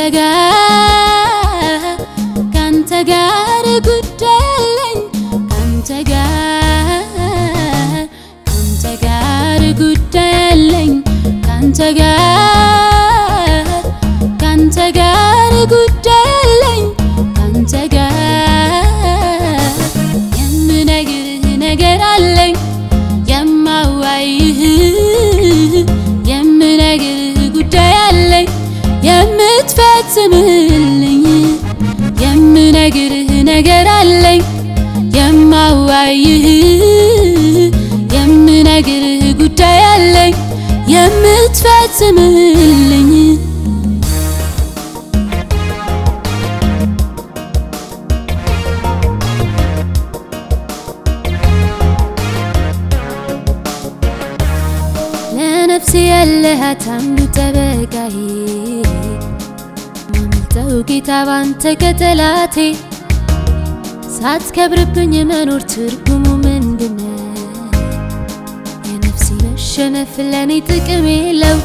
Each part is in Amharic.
ጋር ካንተ ጋር ጉዳይ አለኝ ካንተ ጋር ካንተ ጋር ጉዳይ አለኝ ካንተ ጋር ካንተ ጋር ጉዳይ አለኝ ካንተ ጋር የምነግርህ ነገር አለኝ የማዋይህ የምነግርህ ጉዳይ አለኝ የምትፈጽምልኝ የምነግርህ ነገር አለኝ የማዋይህ የምነግርህ ጉዳይ አለኝ የምትፈጽምልኝ ለነፍሴ ያለሃት አንዱ ጠበቃዬ ማመልጠው ጌታ ባንተ ከጠላቴ ሳትከብርብኝ መኖር ትርጉሙ ምንድነው? የነፍሴ መሸነፍ ለእኔ ጥቅም የለው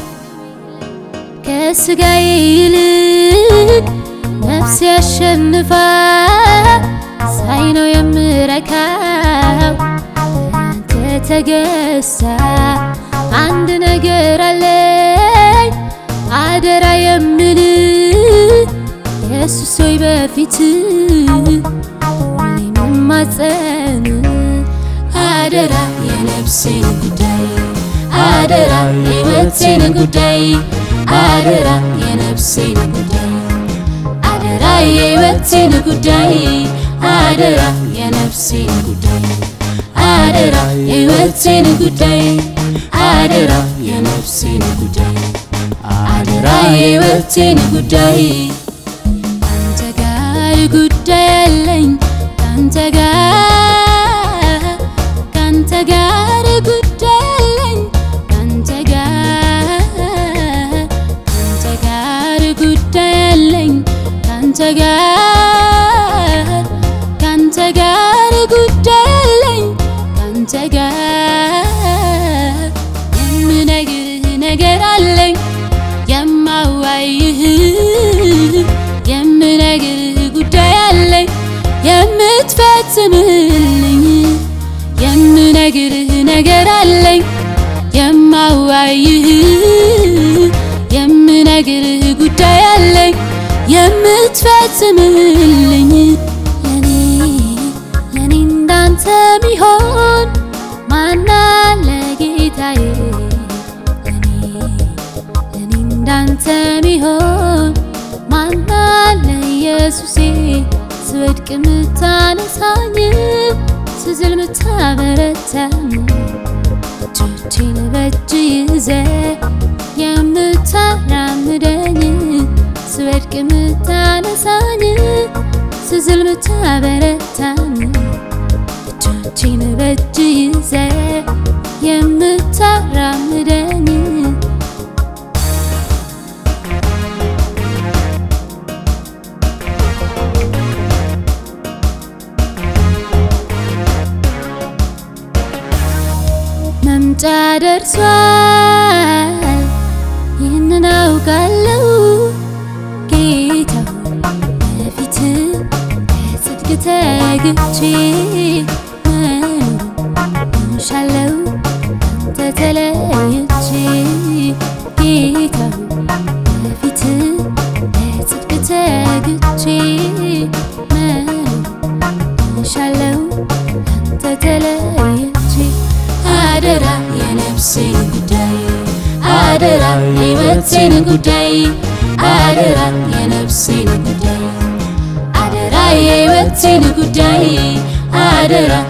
ከስጋዬ ይልቅ ነፍሴ ያሸንፋ ሳይ ነው የምረካው አንተ ተገሳ አንድ ነገር አለኝ አደራ የምል ኢየሱስ ሆይ በፊት ሁሌ መማፀን አደራ የነፍሴን ጉዳይ አደራ የሕይወቴን ጉዳይ አደራ የነፍሴን ጉዳይ አደራ የሕይወቴን ጉዳይ አደራ የነፍሴን ጉዳይ አደራ የሕይወቴን ጉዳይ አደራ የነፍሴን ጉዳይ አደራ የሕይወቴን ጉዳይ ካንተ ጋር ጉዳይ አለኝ ካንተ ጋር ካንተ ጋር ጉዳይ አለኝ ካንተ ጋር ካንተ ጋር ጉዳይ አለኝ ካንተ ጋር ካንተ ጋር ጉዳይ አለኝ ካንተ ጋር የምነግርህ ነገር አለኝ የማዋይህ የምነግርህ ጉዳይ አለኝ የምትፈጽምልኝ የምነግርህ ነገር አለኝ የማዋይህ የምነግርህ ጉዳይ አለኝ የምትፈጽምልኝ ለኔ ለኔ እንዳንተ ሚሆን ማናለ ጌታዬ ለኔ ለኔ እንዳንተ ሚሆን ማናለ ኢየሱሴ ስወድቅ ምታነሳኝ ስዝል ምታበረታኝ እጆቼን በእጅ ይዘ የምታራምደኝ ስወድቅ ምታነሳኝ ስዝል ምታበረታኝ እጆቼን በእጅ ይዘ የምታራምደኝ መምጫ ደርሷል ይህንን አውቃለሁ ጌታ በፊት በጽድቅ ተግቼ መኖር እሻለሁ አንተ ተለይቼ ጌታ በፊት በጽድቅ ተግቼ መኖር እሻለሁ አንተ ተለይቼ አደራ የነፍሴን ጉዳይ አደራ የሕይወቴን ጉዳይ አደራ የነፍሴን ጉዳይ አደራ የሕይወቴን ጉዳይ አደራ